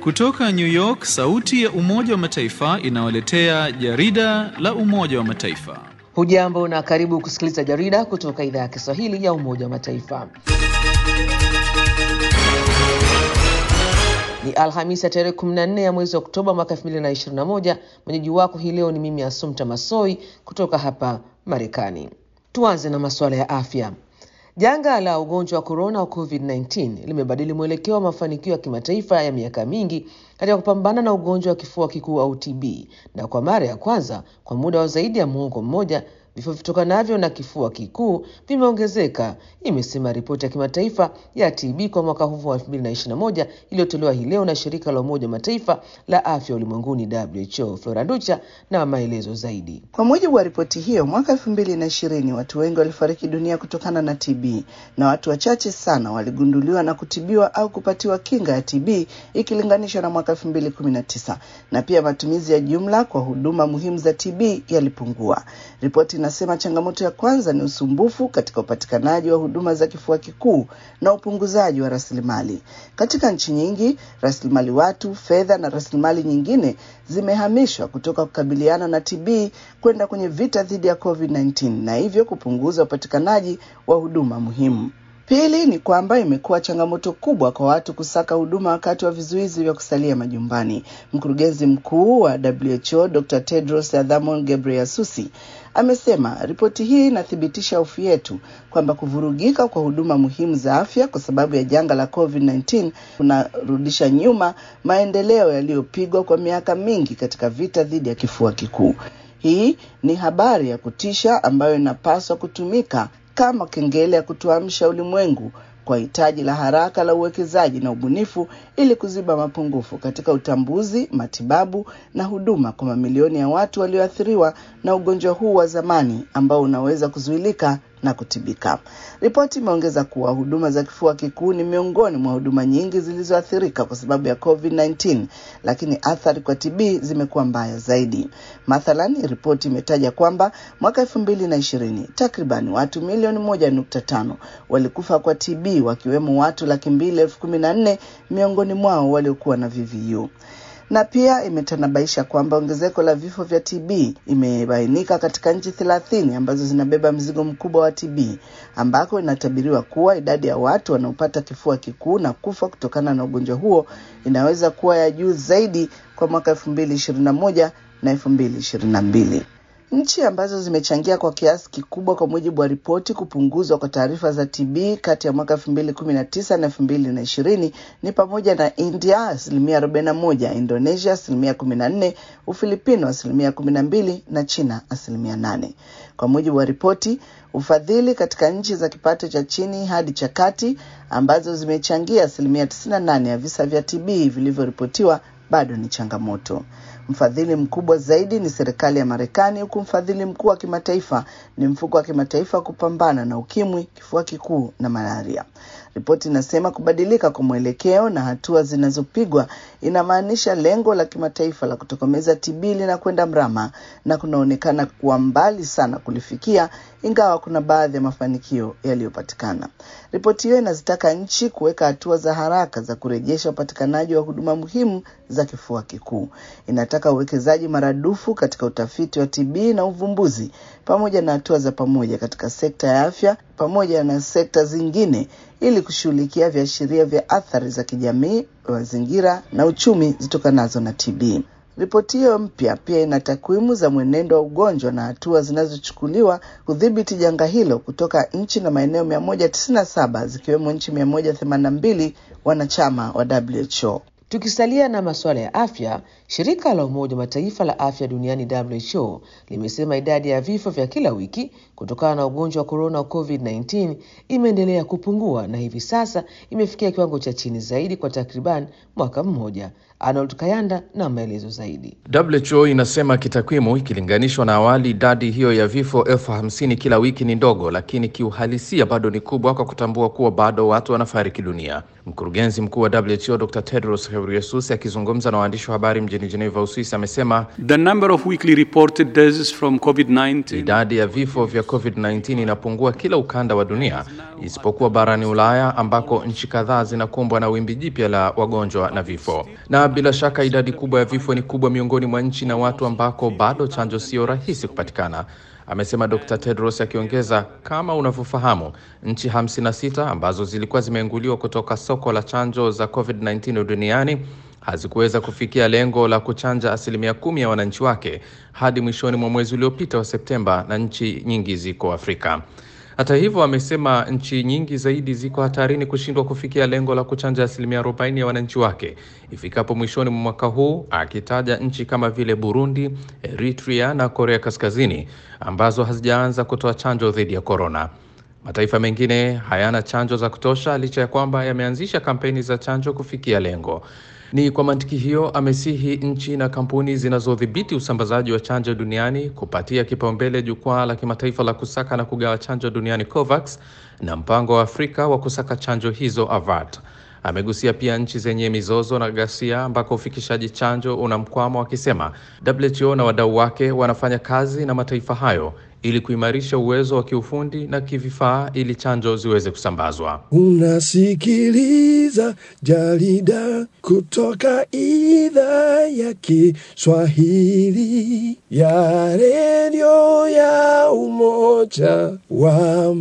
Kutoka New York, sauti ya Umoja wa Mataifa inawaletea jarida la Umoja wa Mataifa. Hujambo na karibu kusikiliza jarida kutoka idhaa ya Kiswahili ya Umoja wa Mataifa. Ni Alhamisi ya tarehe 14 ya mwezi wa Oktoba mwaka 2021. Mwenyeji wako hii leo ni mimi Asumta Masoi kutoka hapa Marekani. Tuanze na masuala ya afya. Janga la ugonjwa wa korona wa COVID-19 limebadili mwelekeo wa mafanikio ya kimataifa ya miaka mingi katika kupambana na ugonjwa wa kifua kikuu au TB, na kwa mara ya kwanza kwa muda wa zaidi ya muongo mmoja vifo vitokanavyo na kifua kikuu vimeongezeka, imesema ripoti ya kimataifa ya TB kwa mwaka huu wa 2021 iliyotolewa hii leo na shirika la Umoja wa Mataifa la afya ulimwenguni WHO. Flora Ducha na maelezo zaidi. Kwa mujibu wa ripoti hiyo, mwaka elfu mbili na ishirini watu wengi walifariki dunia kutokana na TB na watu wachache sana waligunduliwa na kutibiwa au kupatiwa kinga ya TB ikilinganishwa na mwaka elfu mbili kumi na tisa na pia matumizi ya jumla kwa huduma muhimu za TB yalipungua. Ripoti inasema changamoto ya kwanza ni usumbufu katika upatikanaji wa huduma za kifua kikuu na upunguzaji wa rasilimali. Katika nchi nyingi, rasilimali watu, fedha na rasilimali nyingine zimehamishwa kutoka kukabiliana na TB kwenda kwenye vita dhidi ya COVID-19 na hivyo kupunguza upatikanaji wa huduma muhimu. Pili ni kwamba imekuwa changamoto kubwa kwa watu kusaka huduma wakati wa vizuizi vya kusalia majumbani. Mkurugenzi mkuu wa WHO Dr. Tedros Adhanom Ghebreyesus amesema ripoti hii inathibitisha hofu yetu kwamba kuvurugika kwa huduma muhimu za afya kwa sababu ya janga la COVID-19 kunarudisha nyuma maendeleo yaliyopigwa kwa miaka mingi katika vita dhidi ya kifua kikuu. Hii ni habari ya kutisha ambayo inapaswa kutumika kama kengele ya kutuamsha ulimwengu kwa hitaji la haraka la uwekezaji na ubunifu ili kuziba mapungufu katika utambuzi, matibabu na huduma kwa mamilioni ya watu walioathiriwa na ugonjwa huu wa zamani ambao unaweza kuzuilika na kutibika. Ripoti imeongeza kuwa huduma za kifua kikuu ni miongoni mwa huduma nyingi zilizoathirika kwa sababu ya COVID-19, lakini athari kwa TB zimekuwa mbaya zaidi. Mathalan, ripoti imetaja kwamba mwaka elfu mbili na ishirini takriban watu milioni moja nukta tano walikufa kwa TB, wakiwemo watu laki mbili elfu kumi na nne miongoni mwao waliokuwa na VVU na pia imetanabaisha kwamba ongezeko la vifo vya TB imebainika katika nchi thelathini ambazo zinabeba mzigo mkubwa wa TB, ambako inatabiriwa kuwa idadi ya watu wanaopata kifua kikuu na kufa kutokana na ugonjwa huo inaweza kuwa ya juu zaidi kwa mwaka elfu mbili ishirini na moja na elfu mbili ishirini na mbili. Nchi ambazo zimechangia kwa kiasi kikubwa kwa mujibu wa ripoti kupunguzwa kwa taarifa za TB kati ya mwaka elfu mbili kumi na tisa na elfu mbili na ishirini ni pamoja na India asilimia arobaini na moja, Indonesia asilimia kumi na nne, Ufilipino asilimia kumi na mbili na China asilimia nane. Kwa mujibu wa ripoti, ufadhili katika nchi za kipato cha chini hadi cha kati ambazo zimechangia asilimia tisini na nane ya visa vya TB vilivyoripotiwa bado ni changamoto. Mfadhili mkubwa zaidi ni serikali ya Marekani, huku mfadhili mkuu wa kimataifa ni mfuko wa kimataifa wa kupambana na ukimwi, kifua kikuu na malaria. Ripoti inasema kubadilika kwa mwelekeo na hatua zinazopigwa inamaanisha lengo la kimataifa la kutokomeza TB linakwenda mrama na kunaonekana kuwa mbali sana kulifikia, ingawa kuna baadhi ya mafanikio yaliyopatikana. Ripoti hiyo inazitaka nchi kuweka hatua za haraka za kurejesha upatikanaji wa huduma muhimu za kifua kikuu. Inataka uwekezaji maradufu katika utafiti wa TB na uvumbuzi pamoja na hatua za pamoja katika sekta ya afya pamoja na sekta zingine ili kushughulikia viashiria vya athari za kijamii, mazingira na uchumi zitokanazo na TB. Ripoti hiyo mpya pia ina takwimu za mwenendo wa ugonjwa na hatua zinazochukuliwa kudhibiti janga hilo kutoka nchi na maeneo 197 zikiwemo nchi 182 wanachama wa WHO. Tukisalia na masuala ya afya, shirika la Umoja wa Mataifa la afya duniani WHO limesema idadi ya vifo vya kila wiki kutokana na ugonjwa wa korona wa COVID-19 imeendelea kupungua na hivi sasa imefikia kiwango cha chini zaidi kwa takriban mwaka mmoja. Arnold Kayanda na maelezo zaidi. WHO inasema kitakwimu, ikilinganishwa na awali, idadi hiyo ya vifo elfu hamsini kila wiki ni ndogo, lakini kiuhalisia bado ni kubwa, kwa kutambua kuwa bado watu wanafariki dunia. Mkurugenzi mkuu wa WHO Dr. Tedros Ghebreyesus akizungumza na waandishi wa habari mjini Geneva, Uswisi, amesema The number of weekly reported deaths from COVID-19 idadi ya vifo vya COVID-19 inapungua kila ukanda wa dunia isipokuwa barani Ulaya ambako nchi kadhaa zinakumbwa na wimbi jipya la wagonjwa na vifo. Na bila shaka idadi kubwa ya vifo ni kubwa miongoni mwa nchi na watu ambako bado chanjo sio rahisi kupatikana, amesema Dr. Tedros akiongeza, kama unavyofahamu, nchi 56 ambazo zilikuwa zimeinguliwa kutoka soko la chanjo za COVID-19 duniani hazikuweza kufikia lengo la kuchanja asilimia kumi ya wananchi wake hadi mwishoni mwa mwezi uliopita wa Septemba, na nchi nyingi ziko Afrika. Hata hivyo, amesema nchi nyingi zaidi ziko hatarini kushindwa kufikia lengo la kuchanja asilimia 40 ya wananchi wake ifikapo mwishoni mwa mwaka huu, akitaja nchi kama vile Burundi, Eritrea na Korea Kaskazini ambazo hazijaanza kutoa chanjo dhidi ya korona. Mataifa mengine hayana chanjo za kutosha licha ya kwamba yameanzisha kampeni za chanjo kufikia lengo. Ni kwa mantiki hiyo amesihi nchi na kampuni zinazodhibiti usambazaji wa chanjo duniani kupatia kipaumbele jukwaa la kimataifa la kusaka na kugawa chanjo duniani COVAX na mpango wa Afrika wa kusaka chanjo hizo AVAT. Amegusia pia nchi zenye mizozo na ghasia ambako ufikishaji chanjo una mkwamo, akisema WHO na wadau wake wanafanya kazi na mataifa hayo ili kuimarisha uwezo wa kiufundi na kivifaa ili chanjo ziweze kusambazwa. Unasikiliza jarida kutoka idhaa ya Kiswahili ya redio ya Umoja wa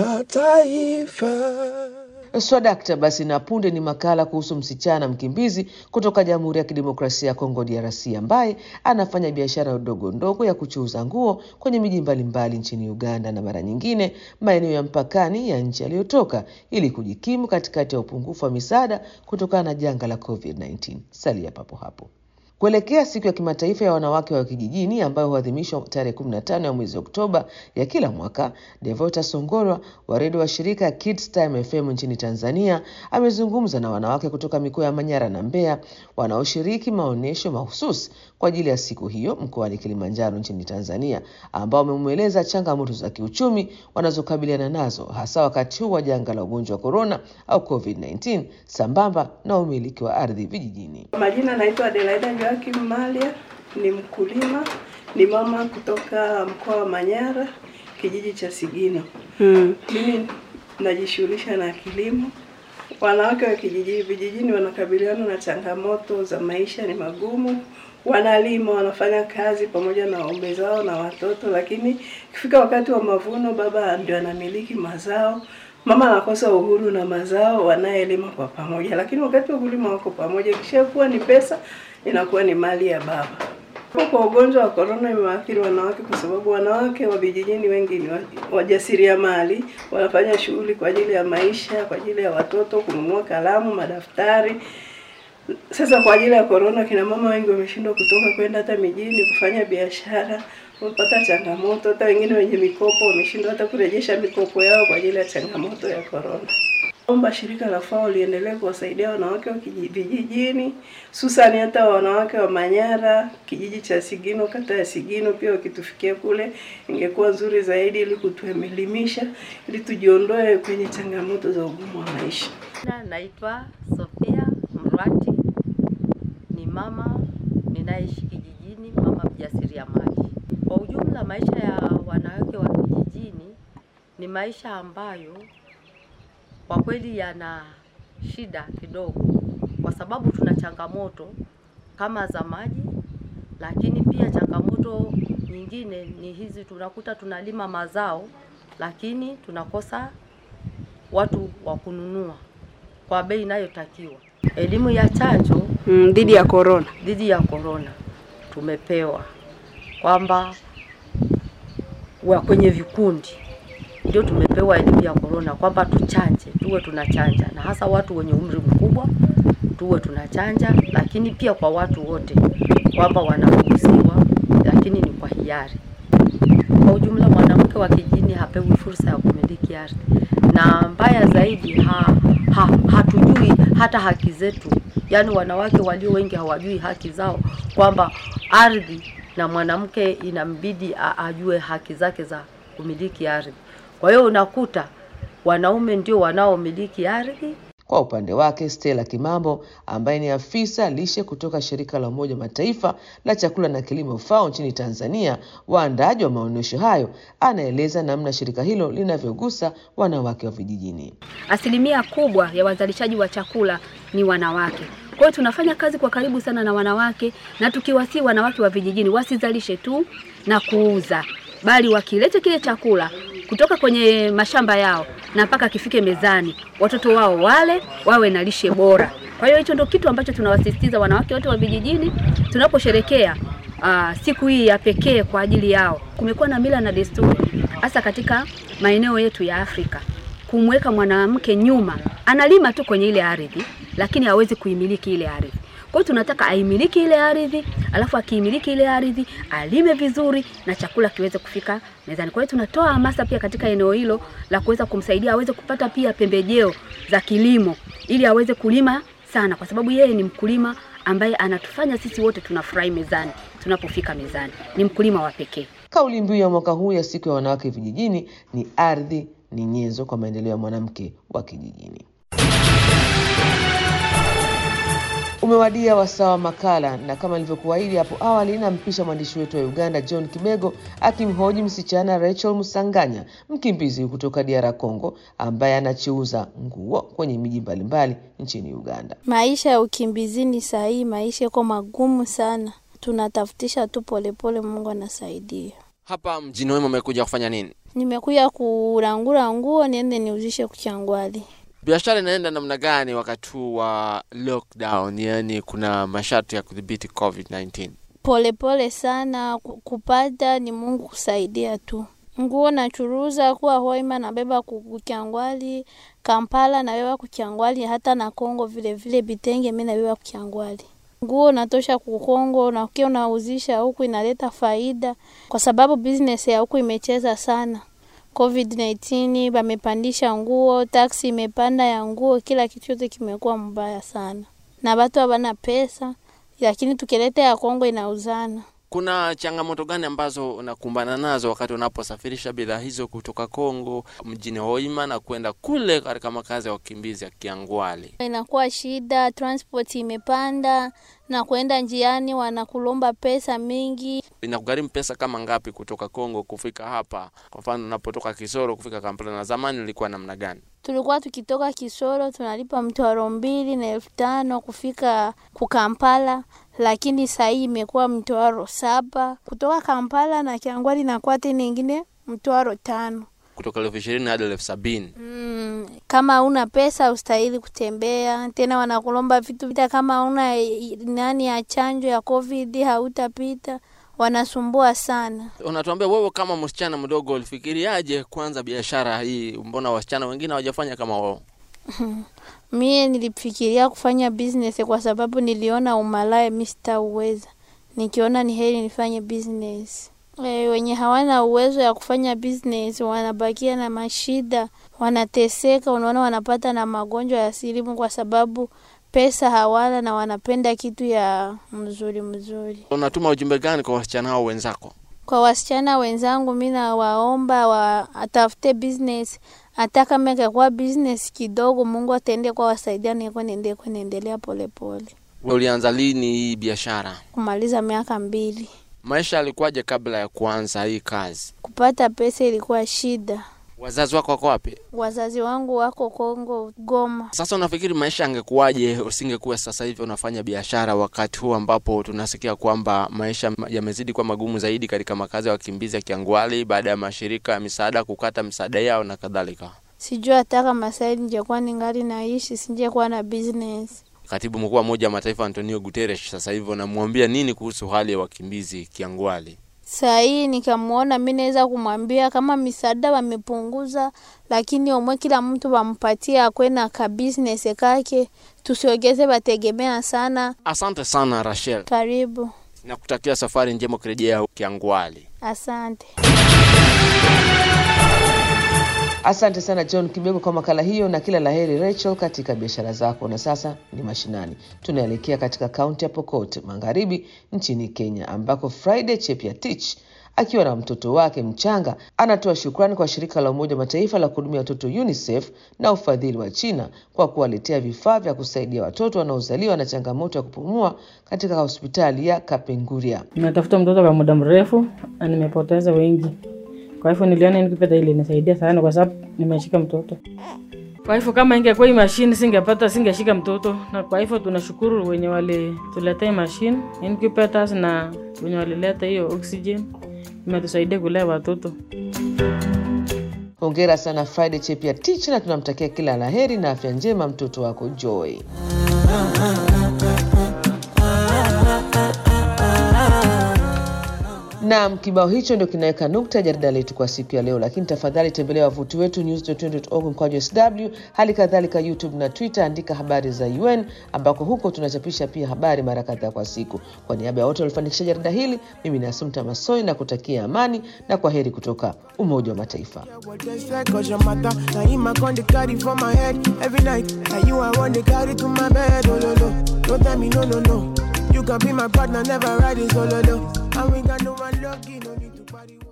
Mataifa. Swadakta basi, na punde ni makala kuhusu msichana mkimbizi kutoka Jamhuri ya Kidemokrasia ya Kongo DRC ambaye anafanya biashara ndogo ndogo ya kuchuuza nguo kwenye miji mbalimbali nchini Uganda na mara nyingine maeneo ya mpakani ya nchi aliyotoka ili kujikimu katikati ya upungufu wa misaada kutokana na janga la COVID-19. Salia papo hapo. Kuelekea siku ya kimataifa ya wanawake wa kijijini ambayo huadhimishwa tarehe 15 ya mwezi Oktoba ya kila mwaka, Devota Songorwa wa redio wa shirika Kids Time FM nchini Tanzania amezungumza na wanawake kutoka mikoa ya Manyara na Mbeya wanaoshiriki maonyesho mahususi kwa ajili ya siku hiyo mkoani Kilimanjaro nchini Tanzania, ambao wamemweleza changamoto za kiuchumi wanazokabiliana nazo hasa wakati huu wa janga la ugonjwa wa korona au COVID-19 sambamba na umiliki wa ardhi vijijini. Majina naitwa Adelaida Joakim Malia, ni mkulima, ni mama kutoka mkoa wa Manyara, kijiji cha Sigino. Hmm. Mimi najishughulisha na kilimo. Wanawake wa kijiji vijijini wanakabiliana na changamoto za maisha, ni magumu. Wanalima, wanafanya kazi pamoja na waume zao na watoto, lakini ikifika wakati wa mavuno, baba ndio anamiliki mazao mama anakosa uhuru na mazao wanayelima kwa pamoja, lakini wakati wa kulima wako pamoja. Ikishakuwa ni pesa, inakuwa ni mali ya baba. Kwa ugonjwa wa korona imewaathiri wanawake kwa sababu wanawake wa vijijini wengi ni wajasiriamali, wanafanya shughuli kwa ajili ya maisha, kwa ajili ya watoto, kununua kalamu, madaftari. Sasa kwa ajili ya korona, kina mama wengi wameshindwa kutoka kwenda hata mijini kufanya biashara wamepata changamoto. Hata wengine wenye mikopo wameshindwa hata kurejesha mikopo yao kwa ajili ya changamoto ya korona. Omba shirika la FAO liendelee kuwasaidia wanawake wa vijijini, hususani hata wanawake wa Manyara, kijiji cha Sigino, kata ya Sigino, pia wakitufikia kule ingekuwa nzuri zaidi, ili kutuelimisha, ili tujiondoe kwenye changamoto za ugumu wa maisha. Naitwa Sofia Mrwati, ni mama ninaishi kijijini, mama mjasiriamali. Kwa ujumla maisha ya wanawake wa kijijini ni maisha ambayo kwa kweli yana shida kidogo, kwa sababu tuna changamoto kama za maji, lakini pia changamoto nyingine ni hizi, tunakuta tunalima mazao lakini tunakosa watu wa kununua kwa bei inayotakiwa. Elimu ya chanjo mm, dhidi ya korona dhidi ya korona tumepewa kwamba wa kwenye vikundi ndio tumepewa elimu ya korona kwamba tuchanje, tuwe tunachanja, na hasa watu wenye umri mkubwa tuwe tunachanja, lakini pia kwa watu wote kwamba wanaruhusiwa, lakini ni kwa hiari. Kwa ujumla, mwanamke wa kijijini hapewi fursa ya kumiliki ardhi, na mbaya zaidi ha, ha, hatujui hata haki zetu. Yaani wanawake walio wengi hawajui haki zao, kwamba ardhi na mwanamke inambidi ajue haki zake za kumiliki ardhi. Kwa hiyo unakuta wanaume ndio wanaomiliki ardhi Kwa upande wake, Stella Kimambo ambaye ni afisa lishe kutoka shirika la Umoja wa Mataifa la chakula na kilimo FAO nchini Tanzania, waandaaji wa maonyesho hayo, anaeleza namna shirika hilo linavyogusa wanawake wa vijijini. Asilimia kubwa ya wazalishaji wa chakula ni wanawake. Kwa hiyo tunafanya kazi kwa karibu sana na wanawake, na tukiwasii wanawake wa vijijini wasizalishe tu na kuuza, bali wakilete kile chakula kutoka kwenye mashamba yao na mpaka kifike mezani, watoto wao wale wawe na lishe bora. Kwa hiyo hicho ndio kitu ambacho tunawasisitiza wanawake wote wa vijijini tunaposherekea uh, siku hii ya pekee kwa ajili yao. Kumekuwa na mila na desturi hasa katika maeneo yetu ya Afrika kumweka mwanamke nyuma, analima tu kwenye ile ardhi, lakini hawezi kuimiliki ile ardhi. Kwa hiyo tunataka aimiliki ile ardhi, alafu akiimiliki ile ardhi alime vizuri na chakula kiweze kufika mezani. Kwa hiyo tunatoa hamasa pia katika eneo hilo la kuweza kumsaidia aweze kupata pia pembejeo za kilimo ili aweze kulima sana, kwa sababu yeye ni mkulima ambaye anatufanya sisi wote tunafurahi mezani tunapofika mezani. Ni mkulima wa pekee. Kauli mbiu ya mwaka huu ya siku ya wanawake vijijini ni ardhi ni nyenzo kwa maendeleo ya mwanamke wa kijijini. Umewadia wasaa wa makala, na kama nilivyokuahidi hapo awali, nampisha mwandishi wetu wa Uganda John Kibego akimhoji msichana Rachel Musanganya, mkimbizi kutoka DR Congo, ambaye anachiuza nguo kwenye miji mbalimbali nchini Uganda. Maisha ya ukimbizini saa hii, maisha yako magumu sana, tunatafutisha tu polepole, Mungu anasaidia. Hapa mjini wema umekuja kufanya nini? Nimekuja kurangura nguo niende niuzishe kuchangwali. Biashara inaenda namna gani wakati huu wa lockdown, yaani kuna masharti ya kudhibiti COVID-19? Polepole sana ku- kupata ni Mungu kusaidia tu. Nguo nachuruza kuwa Hoima nabeba ku- kuchangwali, Kampala nabeba kuchangwali, hata na Kongo vile vile bitenge mimi nabeba kuchangwali. Nguo natosha ku Kongo na ukiwa unauzisha huku inaleta faida, kwa sababu business ya huku imecheza sana. COVID-19 bamepandisha nguo, taksi imepanda ya nguo, kila kitu chote kimekuwa mbaya sana, na watu habana pesa, lakini tukileta ya Kongo inauzana. Kuna changamoto gani ambazo unakumbana nazo wakati unaposafirisha bidhaa hizo kutoka Kongo mjini Hoima na kwenda kule katika makazi ya wakimbizi ya Kiangwali? Inakuwa shida, transport imepanda na kwenda njiani wanakulomba pesa mingi. Inakugharimu pesa kama ngapi kutoka Kongo kufika hapa? Kwa mfano unapotoka Kisoro kufika Kampala, na zamani ilikuwa namna gani? Tulikuwa tukitoka Kisoro tunalipa mtwaro mbili na elfu tano kufika kukampala, lakini saa hii imekuwa mtwaro saba kutoka Kampala na Kiangwali inakuwa tena ingine mtwaro tano. Kutoka elfu ishirini hadi elfu sabini. Mm, kama una pesa ustahili kutembea tena, wanakulomba vitu vita, kama una nani ya chanjo ya COVID hautapita, wanasumbua sana. Unatuambia wewe kama msichana mdogo ulifikiriaje kwanza biashara hii? Mbona wasichana wengine hawajafanya kama wao? Mie nilifikiria kufanya business kwa sababu niliona umalaya mi sitauweza, nikiona ni heri nifanye business. E, wenye hawana uwezo ya kufanya business wanabakia na mashida, wanateseka. Unaona, wanapata na magonjwa ya silimu kwa sababu pesa hawana na wanapenda kitu ya mzuri mzuri. Unatuma ujumbe gani kwa wasichana hao wenzako? Kwa wasichana wenzangu, mi nawaomba watafute business, hata kama ikakuwa business kidogo, Mungu ataende kwa wasaidia, niko niende kuendelea polepole. Wewe ulianza lini hii biashara? Kumaliza miaka mbili, Maisha yalikuwaje kabla ya kuanza hii kazi? kupata pesa ilikuwa shida. Wazazi wako wako wapi? Wazazi wangu wako Kongo, Goma. Sasa unafikiri maisha yangekuwaje usingekuwa sasa hivi unafanya biashara, wakati huu ambapo tunasikia kwamba maisha yamezidi kuwa magumu zaidi katika makazi ya wakimbizi ya Kiangwali baada ya mashirika ya misaada kukata misaada yao na kadhalika? Sijui hata kama sasa ningekuwa ningali naishi, singekuwa na business. Katibu mkuu wa Umoja wa Mataifa Antonio Guterres sasa hivi unamwambia nini kuhusu hali ya wakimbizi Kiangwali? Saa hii nikamwona, mi naweza kumwambia kama misaada wamepunguza, lakini omwe kila mtu wampatie akwe na ka business kake, tusiogeze wategemea sana. Asante sana Rachel, Karibu, nakutakia safari njema kurejea Kiangwali. asante. Asante sana John Kibego kwa makala hiyo, na kila laheri Rachel katika biashara zako. Na sasa ni mashinani, tunaelekea katika kaunti ya Pokot Magharibi nchini Kenya, ambako Friday Chepyatich akiwa na mtoto wake mchanga, anatoa shukrani kwa shirika la Umoja wa Mataifa la kuhudumia watoto UNICEF na ufadhili wa China kwa kuwaletea vifaa vya kusaidia watoto wanaozaliwa na changamoto ya kupumua katika hospitali ya Kapenguria. Nimetafuta mtoto kwa muda mrefu na nimepoteza wengi, kwa hivyo niliona nikipata ili nisaidia sana, kwa sababu nimeshika mtoto. Kwa hivyo kama ingekuwa hii mashine singepata, singeshika mtoto, na kwa hivyo tunashukuru wenye walituletea mashine incubators na wenye walileta hiyo oxygen, imetusaidia kulea watoto. Hongera sana Friday Chepia Teach, na tunamtakia kila la heri na afya njema mtoto wako Joy. Naam, kibao hicho ndio kinaweka nukta jarida letu kwa siku ya leo, lakini tafadhali tembelea wavuti wetu news.org mkwaju sw, hali kadhalika YouTube na Twitter, andika habari za UN ambako huko tunachapisha pia habari mara kadhaa kwa siku. Kwa niaba ya wote waliofanikisha jarida hili, mimi ni Asumta Masoi na kutakia amani na kwa heri kutoka Umoja wa Mataifa. Cause your matter, now him I con the carry for my head every night. Now you I want the carry to my bed, oh no no. Don't tell me no no no. You can be my partner, never riding solo. No. And we got no one lucky, no need to party.